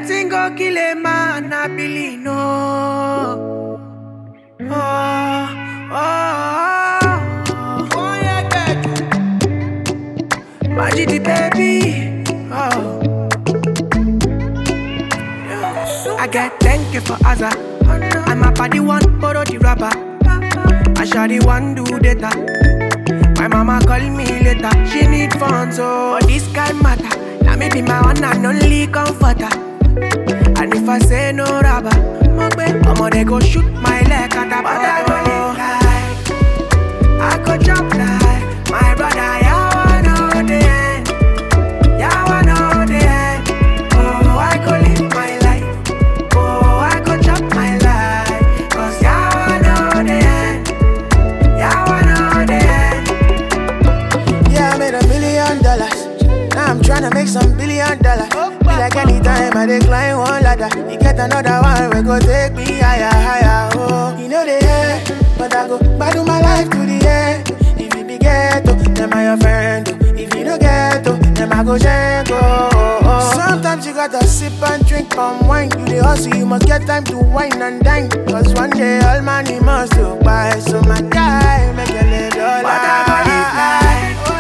Wetin go kill a man, I believe no. Oh, oh, oh, oh, yeah, baby. Magic the baby. Oh. I get thank you for Azza. I'm a body one, borrow the rubber. I shall the one do data. My mama call me later. She need funds, so but this guy matter. Now me be my one and only comforter. And if I say no rubber, I'ma they go shoot my leg at the But I go live like I go jump like my brother. Yeah, I know the end. Yeah, I know the end. Oh, I go live my life. Oh, I go chop my life. Cause yeah, I know the end. Yeah, I know the end. Yeah, I made a million dollars. Now I'm tryna make some billion dollars. Be like anytime I decline one ladder. You get another one, we go take me higher, higher. Oh, you know the end, but I go battle my life to the end. If you be ghetto, then I your friend. oh. If you don't get to, then I go jank. Oh, oh, oh. Sometimes you gotta sip and drink palm wine. You the hustle, you must get time to wine and dine. Cause one day all money must go by. So my guy, make a live your But I go live life. like